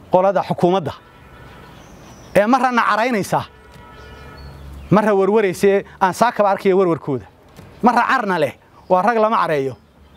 qolada xukuumadda ee marrana caraynaysaa marra warwaraysee aan saakaba arkaya warwarkooda marra carna leh waa rag lama careeyo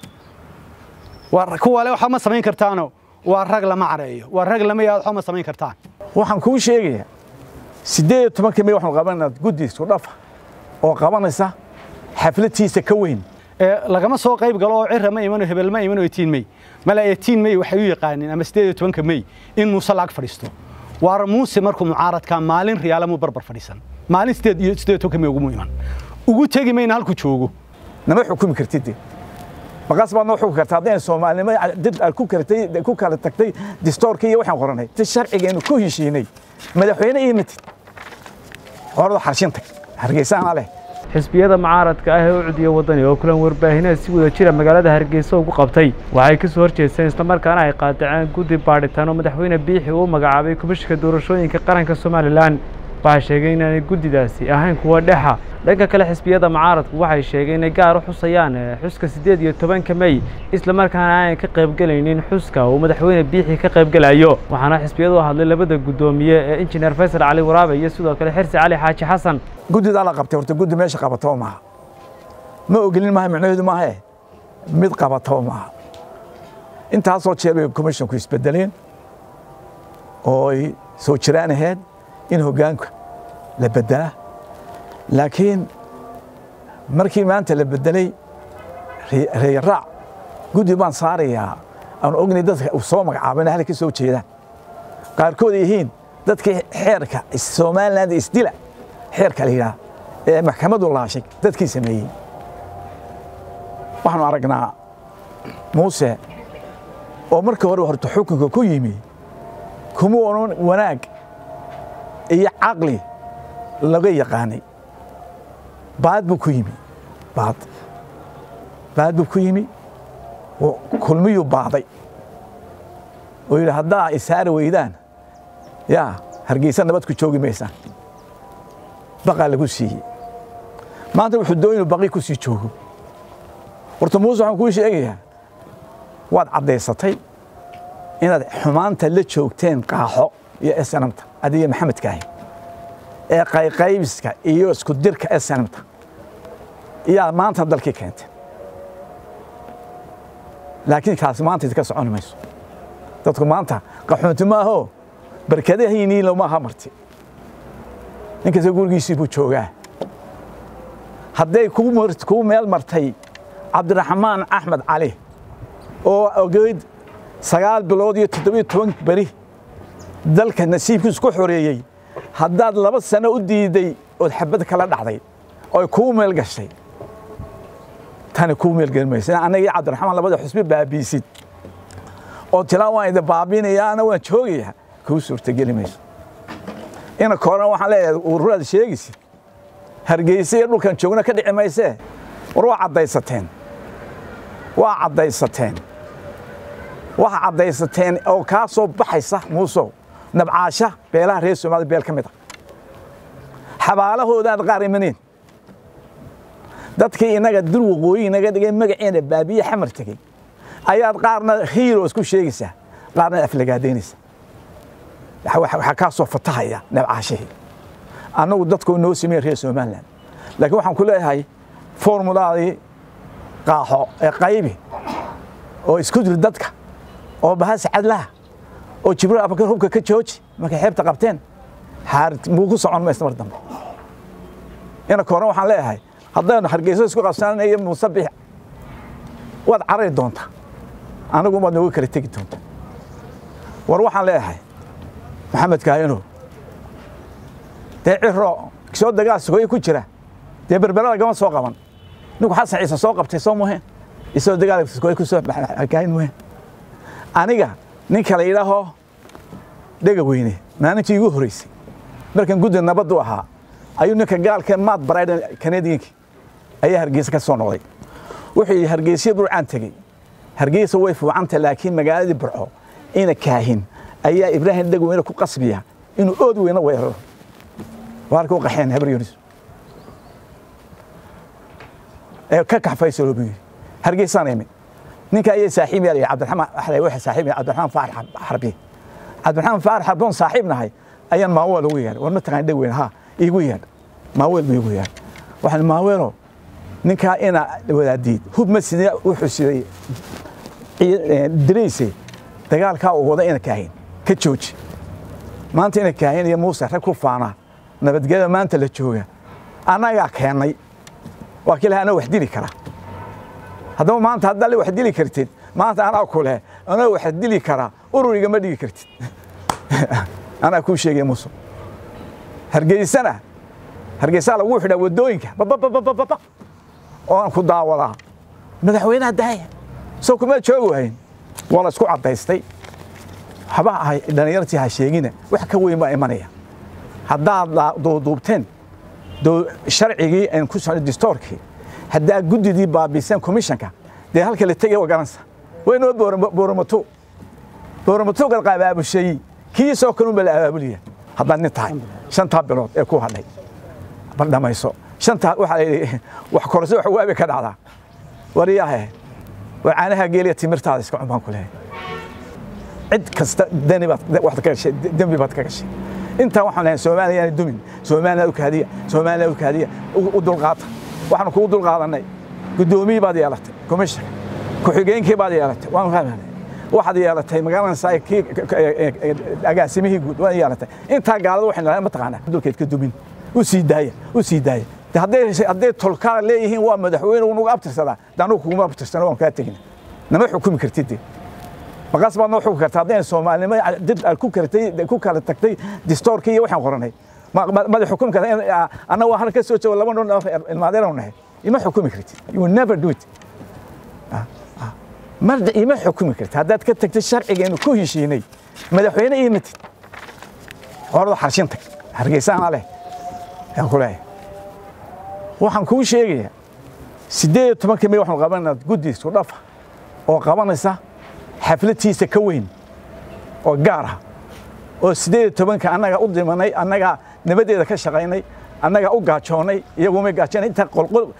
kuwa le waxba ma samayn kartaano waa rag lama careeyo waa rag lama yaad waxba ma samayn kartaan waxaan kuu sheegayaa siddeed iyo tobankii may waxaanu qabanayna guddi isku dhafa oo qabanaysa xafladtiisa ka weyn lagama soo qayb galo oo cira ma imano hebel ma imano etiin mey mala etiin mey waxay u yaqaaneen ama siddeed iyo tobanka mey in muuse laag fadhiisto waar muuse markuu mucaaradka maalin riyaala muu barbar fadhiisan maalin siddeed iyo siddeed iyo tobanka mey ugumu iman ugu tegi mayna halkuu joogo nama xukumi kartid maqaas baad noo xukumi kartaa haddayna soomaalinimo dib aad ku karatay ku kala tagtay distoorka iyo waxaan qoranay ti sharcigeennu ku heshiinay madaxweyne iyo matid horada xarshin tag hargeysaana leh xisbiyada mucaaradka ah ee u cudiya waddani oo kulan warbaahineed si wada jira magaalada hargeysa ugu qabtay waxay ka soo horjeesteen islamarkaana ay qaadaceen guddi baadhitaan oo madaxweyne biixi uu magacaabay komishinka doorashooyinka qaranka somalilan waxay sheegeen inaanay guddidaasi ahayn kuwa dhexa dhanka kale xisbiyada mucaaradku waxay sheegeen inay gaar u xusayaan xuska siddeed iyo tobanka mey islamarkaana aanay ka qaybgelaynin xuska uu madaxweyne biixi ka qaybgelayo waxaana xisbiyadu hadlay labada guddoomiye ee injineer faysal cali waraabe iyo sidoo kale xirsi cali xaaji xasan guddidaa la qabtay horta guddi meesha qabataba maaha ma ogolin maaha micnaheedu maahae mid qabataba maaha intaasoo jeer bay commissionku isbedeleen oo ay soo jiraan ahayd in hoggaanka la beddelaa laakiin markii maanta la beddelay reeraac guddi baan saarayaa aan ognay dadka uu soo magacaabana halka soo jeedaan qaarkood ay yihiin dadkii xeerka somaliland isdila xeerka la yidhaha ee maxkamadu laashay dadkii sameeyey waxaanu aragnaa muuse oo markii hore horta xukunka ku yimi kuma onan wanaag iyo caqli laga yaqaanay baad buu ku yimi baad baad buu ku yimi kulmiyuu baaday oo yidhi haddaa isaari weydaan yaa hargeysa nabad ku joogi maysaan baqaa lagu siiyey maanta wuxuu doon inuu baqi ku sii joogo horta muuse waxaan kuu sheegayaa waad caddaysatay inaad xumaanta la joogteen qaaxo iyo snamta adiga maxamedkaahi ee qayqaybiska iyo isku dirka snamta iyaa maanta dalkii keentay laakiin kaasi maanta idinka soconi mayso dadku maanta qaxoonti maaho barkadahaynii lomaaha marti ninkasta gurigiisii buu joogaa hadday kuu meel martay cabdiraxmaan axmed cali oo ogeyd sagaal bilood iyo toddobiyo toban beri dalka nasiibkiisu ku xoreeyey haddaad laba sano u diiday ood xabad kala dhacday oy kuu meel gashay tani kuu meelgeli maysa annaga iyo cabdiraxmaan labada xusbi baabiisid oo tilaa waan idin baabinaya ana waan joogayaa kuu suurtageli mayso ina koorana waxaan leeyahay ururaad sheegaysid hargeysa iyo dhulkan joogna ka dhici maysee war waa caddaysateen waa caddaysateen waxa caddaysateen oo kaa soo baxaysa muusow nabcaasha beelaha reer soomaalida beel ka mid a xabaalahoodaad qaar imaneen dadkii innaga dur waqooyi inaga dhigay magaceena baabiye xamar tegey ayaad qaarna hiiros ku sheegaysaa qaarna aflagaadaynaysa waxaa kaa soo fatahaya nabcaashihii annagu dadku noo sameyn reer somaliland laakiin waxaan ku leeyahay formulaadii qaaxo ee qaybi oo isku dir dadka oo bahas cadlaha oo jibriil abakar hubka ka jooji markay xeebta qabteen muu ku socon maysa mar dambe ina kooran waxaan leeyahay haddaynu hargeyso isku qabsananayo muusabix waad carari doontaa anigu waad nooga kala tegi doontaa war waxaan leeyahay maxamed kaayano dee ciro soo dagaal sugooye ku jira dee berbera lagama soo qaban ninku xasan ciise soo qabtay soo muheen isoo dagaal sugooye ku soo kaayin muheen aniga ninka la yidhaaho dhega weyne maalintii igu horeysay markan guddi nabaddu ahaa ayuu ninka gaalka maad barayden kanadiyanki ayaa hargeysa ka soo noqday wuxuu yidhi hargeysya burcaan tegey hargeysa way fuucanta laakiin magaaladii burco ina kaahin ayaa ibraahim dhega weyne ku qasbiya inuu ood weyne weeraro waarka u qaxeen habar yunis ee ka kaxfaysalo buu yidhi hargeysaan imid ninka ayay saaxiib yaa cabdiraxmaan axlay waxa saaxiib cabdiraxmaan faarax xarbi cabdiraxmaan faarax haddoon saaxiib nahay ayaan maaweel ugu yeedhay war ma taqaan dheg weyn ha iigu yeedh maaweel buu iigu yeedh waxaan maaweelo ninkaa ina wadaadiid hub ma sidee wuxuu siday dirayse dagaalkaa uu wada ina kaahin ka jooji maanta ina kaahin iyo muuse rag ku faanaa nabadgelyada maanta la jooga annagaa keennay waa kii laha anaa wax dili kara haddaba maanta haddaad wax dili kartid maanta anaa ku leh anaa wax dili karaa ururiga ma dhigi kartid anaa kuu sheegay muuse hargeysana hargeysaa lagu xidhaa waddooyinka babababababa oo aan ku daawadaa madaxweynaha daaya soo kuma joogi wahayn waa la isku caddaystay waxba ahay dhallinyartii ha sheegina wax ka weyn baa imanaya haddaad duuduubteen sharcigii aan ku socday distoorkii haddaad guddidii baabiseen komishanka dee halka la tegay waa garanaysa waynoo booramato booramato qabaabushay kii soo kalun baa la abaabuliya haddaad nin tahay shantaa bilood ee ku hadhay bal dhamayso shantaa waxaa la yidhi wax korso wax waabi ka dhacdaa wariyaahe waa caanaha geeliya timirtaada iska cun baan ku leeyahay cid kasta dani baad waxaad ka gashay dembi baad ka gashay intaa waxaan leeyahay soomaaliya yaana dumin soomaaliya u kaadiya soomaaliya u kaadiya u dulqaata waxaanu kugu dulqaadanay guddoomiyii baad yeelatay komishanka ku-xigeenkii baad yeelatay waan fahmanay waxaad yeelatay magaalanaysaa kii agaasimihii guud waad yeelatay intaa gaalada waxay nalahay mataqaanaa dulkeed ka dumin u sii daaya u sii daaya hadday tolkaa leeyihiin waa madaxweyne unugu abtirsadaa de anugu kuguma abtirsano waan kaa tegina nama xukumi kartid de maqaas baad noo xukumi karta haddayna soomaalinimo dib ku kartay ku kala tagtay distoorkii iyo waxaan qoranay mada xukumi karta anna waa halka soo joogo laba nin ilmaadeenu nahay ima xukumi kartid you will never do it marda ima xukumi kartid haddaad ka tagtay sharcigeenu ku heshiinay madaxweyne iyo matid horada xarshin tag hargeysaana leh yaan ku leeyahay waxaan kuu sheegayaa siddeed iyo tobankii may waxaanu qabanayna guddi isku dhafa oo qabanaysa xaflatiisa ka weyn oo gaar ah oo siddeed iyo tobanka annaga u dimanay annagaa nabadeeda ka shaqaynay annagaa u gaajoonnay iyaguma gaajoonay inta qolqol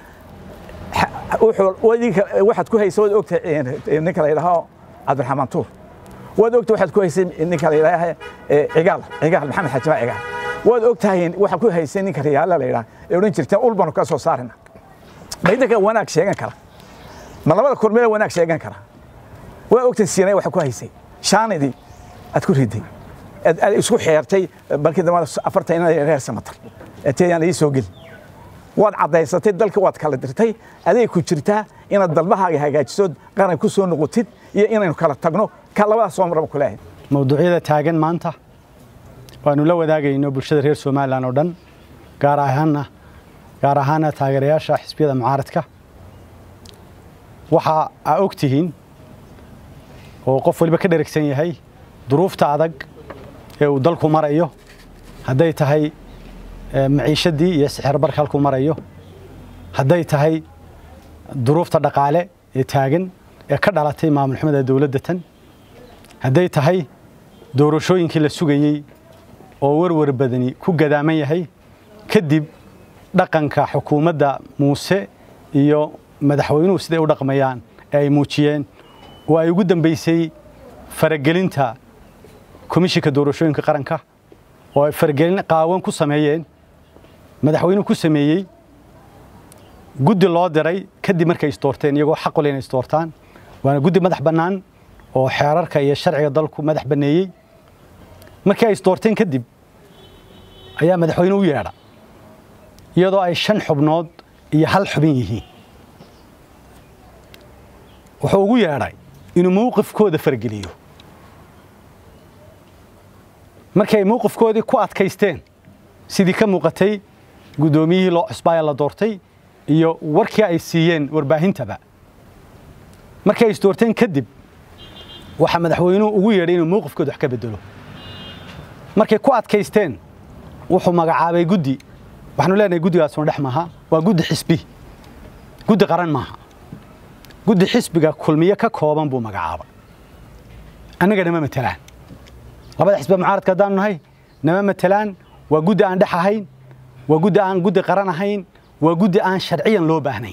waxaad ku haysa waad ogtahay ninka la yidhaaho cabdiraxmaan tuur waad ogtahay waxaad ku haysay ninka la yidhaaha cigaal cigaal maxamed xajimaa cigaal waad ogtahay waxaad ku haysay ninka riyaala la yidhaha ee odhan jirteen ul baanu ka soo saarina ma idinka wanaag sheegan kara ma labada kormeele wanaag sheegan kara waa ogtahay siinay waxa ku haysay shaanidii aad ku riday aad isku xeertay balkii dambe afartan ina reer samatar teeyaan ii soo gelin waad caddaysatay dalka waad kala dirtay aday ku jirtaa inaad dalbahaaga hagaajisood qaran ku soo noqotid iyo inaynu kala tagno ka labadaas soo maraba ku leeyahay mawduucyada taagan maanta waanu la wadaagayno bulshada reer somalilan oo dhan gaar ahaana gaar ahaana taageerayaasha xisbiyada mucaaradka waxa aa og tihiin oo qof waliba ka dheragsan yahay duruufta adag ee uu dalku marayo hadday tahay maciishadii iyo sixir barka halkuu marayo hadday tahay duruufta dhaqaale ee taagan ee ka dhalatay maamul xumada dowladda tan hadday tahay doorashooyinkii la sugayey oo warwar badani ku gadaaman yahay kadib dhaqanka xukuumadda muuse iyo madaxweynuhu siday u dhaqmayaan ee ay muujiyeen oo ay ugu dambaysay faragelinta komishinka doorashooyinka qaranka oo ay faragelin qaawan ku sameeyeen madaxweynuhu ku sameeyey guddi loo diray kadib markay isdoorteen iyagoo xaq u leh inay isdoortaan waana guddi madax bannaan oo xeerarka iyo sharciga dalku madax banneeyey markii ay isdoorteen kadib ayaa madaxweyne u yeedha iyadoo ay shan xubnood iyo hal xubin yihiin wuxuu ugu yeedhay inuu mowqifkooda fargeliyo markii ay mowqifkoodii ku adkaysteen sidii ka muuqatay guddoomiyihii loo cusbaaya la doortay iyo warkii ay siiyeen warbaahintaba markii ay isdoorteen kadib waxaa madaxweynuhu ugu yeedhay inuu mowqifkooda wax ka bedelo markay ku adkaysteen wuxuu magacaabay guddi waxaanu leenahay guddigaasuna dhex maaha waa guddi xisbi guddi qaran maaha guddi xisbiga kulmiye ka kooban buu magacaabay annaga nama matelaan labada xisbiga mucaaradka haddaanu nahay nama matelaan waa guddi aan dhex ahayn waa guddi aan guddi qaran ahayn waa guddi aan sharciyan loo baahnayn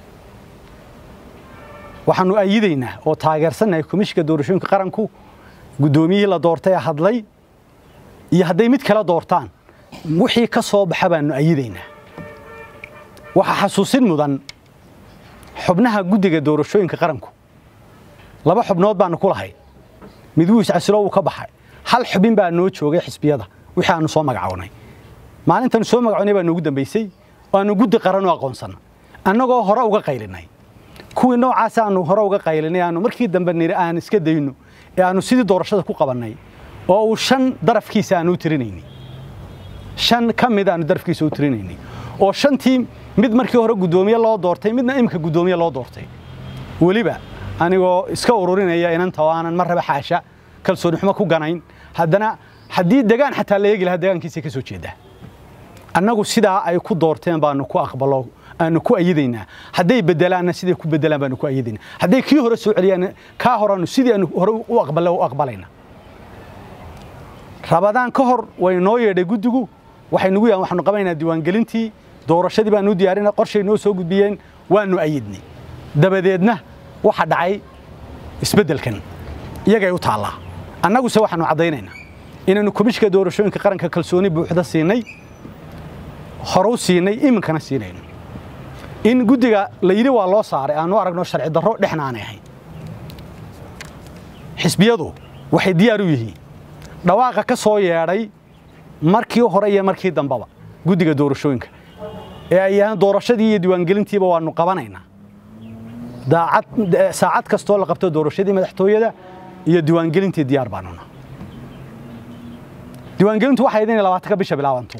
waxaanu ayidaynaa oo taageersannahay komishinka doorashooyinka qaranku guddoomiyihii la doortay hadlay iyo hadday mid kala doortaan wixii ka soo baxa baanu ayidaynaa waxaa xasuusin mudan xubnaha guddiga doorashooyinka qaranku laba xubnood baanu ku lahay mid wuu iscasilo wuu ka baxay hal xubin baa noo joogay xisbiyada wixii aanu soo magacownay maalintaanu soo magacownay baa noogu dambaysay oo aanu guddi qaran u aqoonsana annagoo hore uga qaylinay kuwii noocaas aanu hore uga qaylinay aanu markii dambe niri aan iska dayno ee aanu sidii doorashada ku qabannay oo uu shan darafkiisa aanu u tirinaynay shan ka mid aanu darafkiisa u tirinaynay oo shantii mid markii hore guddoomiye loo doortay midna imika guddoomiye loo doortay weliba anigoo iska ururinaya inanta oo aanan mar raba xaasha kalsooni xumo ku ganayn haddana haddii degaan xataa la eegi lahaa degaankiisa ka soo jeedaa annagu sidaa ay ku doorteen baanu ku aqbalo aanu ku ayidaynaa hadday bedelaanna siday ku bedelaan baanu ku ayidaynaa hadday kii hore soo celiyaan kaa horaanu sidii aanu hore u aqbale u aqbalayna rabadaan ka hor way noo yeedhay guddigu waxay nugu yahan waxaanu qabanaynaa diiwaangelintii doorashadii baanu u diyaarinay qorshay noo soo gudbiyeen waanu ayidnay dabadeedna waxa dhacay isbeddelkan iyagay u taallaa annaguse waxaanu caddaynaynaa inaannu komishka doorashooyinka qaranka kalsooni buuxda siinay hore u siinay iminkana siinayno in guddiga la yidhi waa loo saaray aanu aragno sharci darro dhexna aanay ahayn xisbiyadu waxay diyaar u yihiin dhawaaqa ka soo yeedhay markii hore iyo markii dambeba guddiga doorashooyinka ee ay yahaan doorashadii iyo diiwaangelintiiba waanu qabanaynaa daacad saacad kastoo la qabto doorashadii madaxtooyada iyo diiwaangelintii diyaar baanuna diiwaangelintu waxay idin labaatanka bisha bilaabanto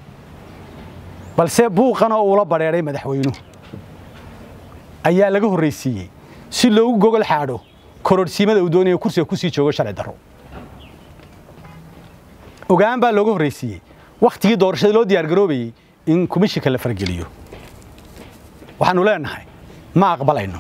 balse buuqana oo ula badheedhay madaxweynuhu ayaa laga horraysiiyey si loogu gogol xaadho kororhsiimada uu doonayo kursiga ku sii joogo sharci darro ogaan baa looga horraysiiyey wakhtigii doorashada loo diyaargaroobayey in komishinka la fargeliyo waxaannu leenahay ma aqbalayno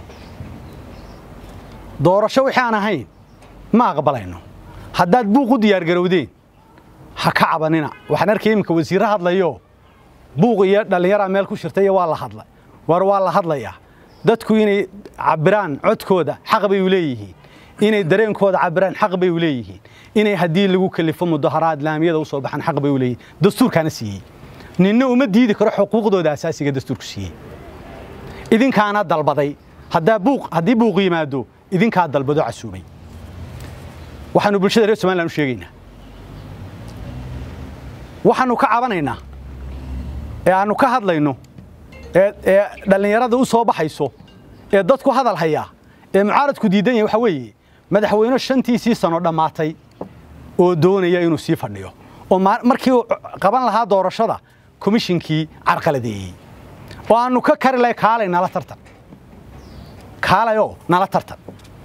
doorasho wixii aan ahayn ma aqbalayno haddaad buuq u diyaargarowdeen ha ka cabanina waxaan arkay iminka wasiirro hadlayo buuq iyo dhallinyaraa meel ku shirtay iyo waa la hadlay war waa la hadlayaa dadku inay cabbiraan codkooda xaq bay u leeyihiin inay dareenkooda cabbiraan xaq bay u leeyihiin inay haddii lagu kalifo mudaharaad laamiyada u soo baxaan xaq bay u leeyihiin dastuurkaana siiyey ninna uma diidi karo xuquuqdooda asaasiga dastuurku siiyey idinkaana dalbaday haddaa buuq haddii buuq yimaado idinkaa dalbado casuumay waxaanu bulshada reer somaliland u sheegaynaa waxaanu ka cabanaynaa ee aanu ka hadlayno ee dhallinyarada u soo baxayso ee dadku hadal hayaa ee mucaaradku diidan yahay waxa weeye madaxweyne shantiisii sano dhammaatay oo doonaya inuu sii fadhiyo oo markii uu qaban lahaa doorashada komishinkii carqaladeeyey oo aanu ka kari lahay kaalay nala tartan kaalayoo nala tartan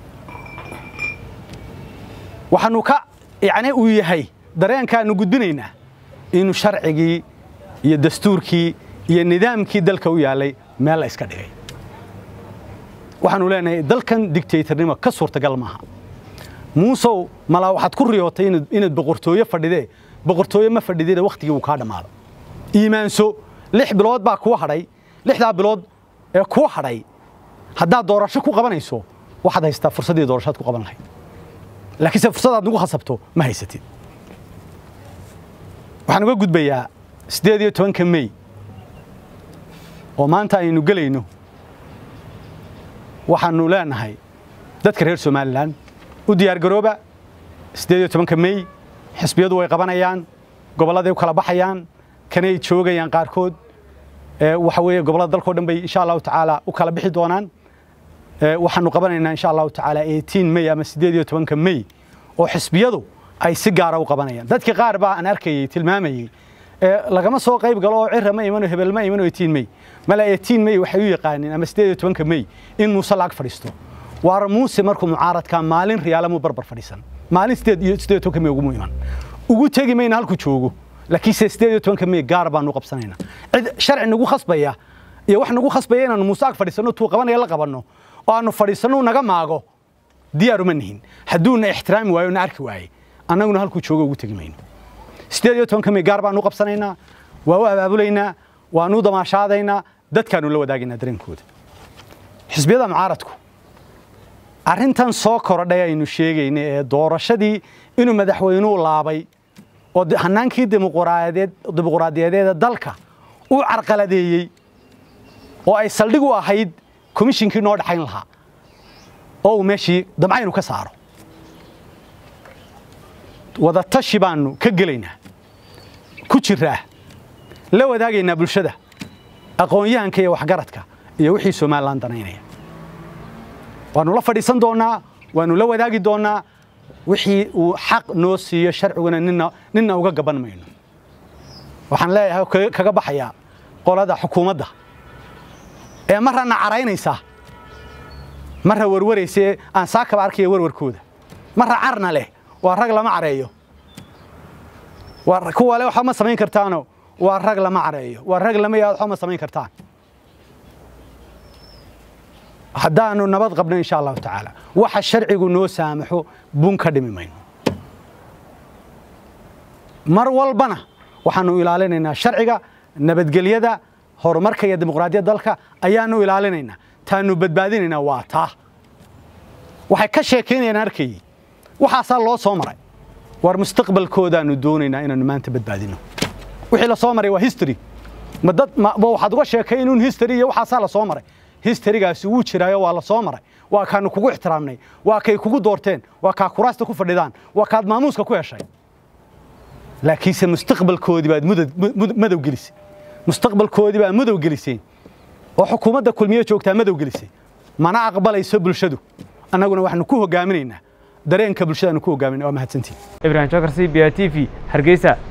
waxaanu ka yacni uu yahay dareenkaanu gudbinaynaa inuu sharcigii iyo dastuurkii iyo nidaamkii dalka u yaallay meel la iska dhigay waxaanu leenahay dalkan digtaytarnimo ka suurtagal maaha muusow malaa waxaad ku riyootay inaad boqortooyo fadhidee boqortooyo ma fadhidida wakhtigii uu kaa dhammaado iimaanso lix bilood baa kuu hadhay lixdaa bilood ee kuu hadhay haddaad doorasho ku qabanayso waxaad haystaa fursaddii doorashaad ku qaban lahayd laakiinse fursadaad nagu khasabto ma haysatid waxaan uga gudbayaa siddeed iyo tobanka mey oo maanta aynu gelayno waxaanu leenahay dadka reer somalilan u diyaargarooba siddeed iyo tobanka mey xisbiyadu way qabanayaan gobolladay u kala baxayaan kanay joogayaan qaarkood waxa weeye gobollada dalkao dhan bay insha allahu tacaala u kala bixi doonaan waxaanu qabanaynaa insha allahu tacaala eighteen mey ama siddeed iyo tobanka mey oo xisbiyadu ay si gaara u qabanayaan dadkii qaar baa aan arkayey tilmaamayey lagama soo qayb galo oo cira ma imano hebel ma imano eighteen mey mala eighteen mey waxay u yaqaaneen ama siddeed iyo tobanka mey in muuse laag fadhiisto waar muuse markuu mucaaradka maalin riyaalamuu barbar fadhiisan maalin siddeed iyo siddeed iyo tobanka mey ugumu iman ugu tegi mayna halku joogo laakiinse siddeed iyo tobanka mey gaar baanu qabsanaynaa cid sharci nagu khasbaya iyo wax nagu khasbaya inaanu muuse ag fadhiisanno tuu qabanaya la qabanno oo aanu fadhiisanno naga maago diyaaruma nihin hadduuna ixtiraami waayo na arki waaye annaguna halkuu joogo ugu tegi mayno siddeed iyo tobanka mey gaar baanu qabsanaynaa waa u abaabulaynaa waanu damaashaadaynaa dadkaanu la wadaagaynaa dareenkooda xisbiyada mucaaradku arrintan soo korodhay aynu sheegayna ee doorashadii inuu madaxweynuhu laabay oo hanaankii dimuquraadiyadeeda dalka uu carqaladeeyey oo ay saldhig u ahayd komishinkii noo dhaxayn lahaa oo uu meeshii damcaynu ka saaro wadatashi baanu ka gelaynaa ku jiraa la wadaagaynaa bulshada aqoon-yahanka iyo waxgaradka iyo wixii somalilan danaynaya waanu la fadhiisan doonnaa waanu la wadaagi doonnaa wixii uu xaq noo siiyo sharciguna nina ninna uga gaban mayno waxaan leeyahay kaga baxayaa qolada xukuumadda ee marrana caraynaysa marra warwaraysa ee aan saakaba arkaya warwarkooda marra carna leh waa rag lama careeyo kuwa le waxba ma samayn kartaano waa rag lama careeyo waa rag lama yaad waxba ma samayn kartaan haddaanu nabad qabno insha allahu tacaala waxa sharcigu noo saamaxo bun ka dhimi mayno mar walbana waxaanu ilaalinaynaa sharciga nabadgelyada horumarka iyo dimuqraadiyadda dalka ayaanu ilaalinaynaa taanu badbaadinaynaa waa taa waxay ka sheekaynayaan arkayey waxaasaa loo soo maray war mustaqbalkoodaanu doonaynaa inaanu maanta badbaadino wixii la soo maray waa history ma dad waxaad uga sheekay inuun history iyo waxaasaa la soo maray historygaasi wuu jiraayo waa la soo maray waa kaanu kugu ixtiraamnay waa kay kugu doorteen waa kaa kuraasta ku fadhidaan waa kaad maamuuska ku heshay laakiinse mustaqbalkoodii baad madow gelisay mustaqbalkoodii baad madow geliseen oo xukuumadda kulmiye joogtaa madow gelisay mana aqbalayso bulshadu annaguna waxaanu ku hogaaminaynaa dareenka bulshadaanu ku hogaaminay waa mahadsantiin ibrahim jokar c b a t v hargeysa